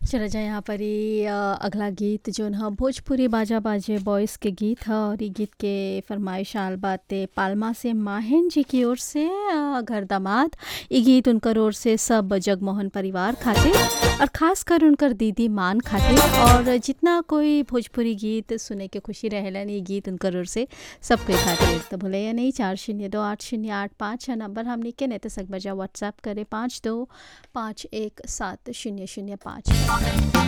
चला जाए यहाँ पर ही अ, अगला गीत जोन ह भोजपुरी बाजा बाजे बॉयज़ के गीत ह और इ गीत के फरमाइश आल बाटे पाल्मा से माहिन जी की ओर से अ, घर दामाद इ गीत उनकर ओर से सब जगमोहन परिवार खातिर और खास कर उनकर दीदी मान खातिर और जितना कोई भोजपुरी गीत सुने के खुशी रहेलन इ गीत उनकर ओर से सबके खातिर तो भूले नहीं चार शून्य दो आठ शून्य आठ पाँच है नंबर हमने के नहीं तो सक बजा व्हाट्सएप करे पाँच दो पाँच एक सात शून्य शून्य पाँच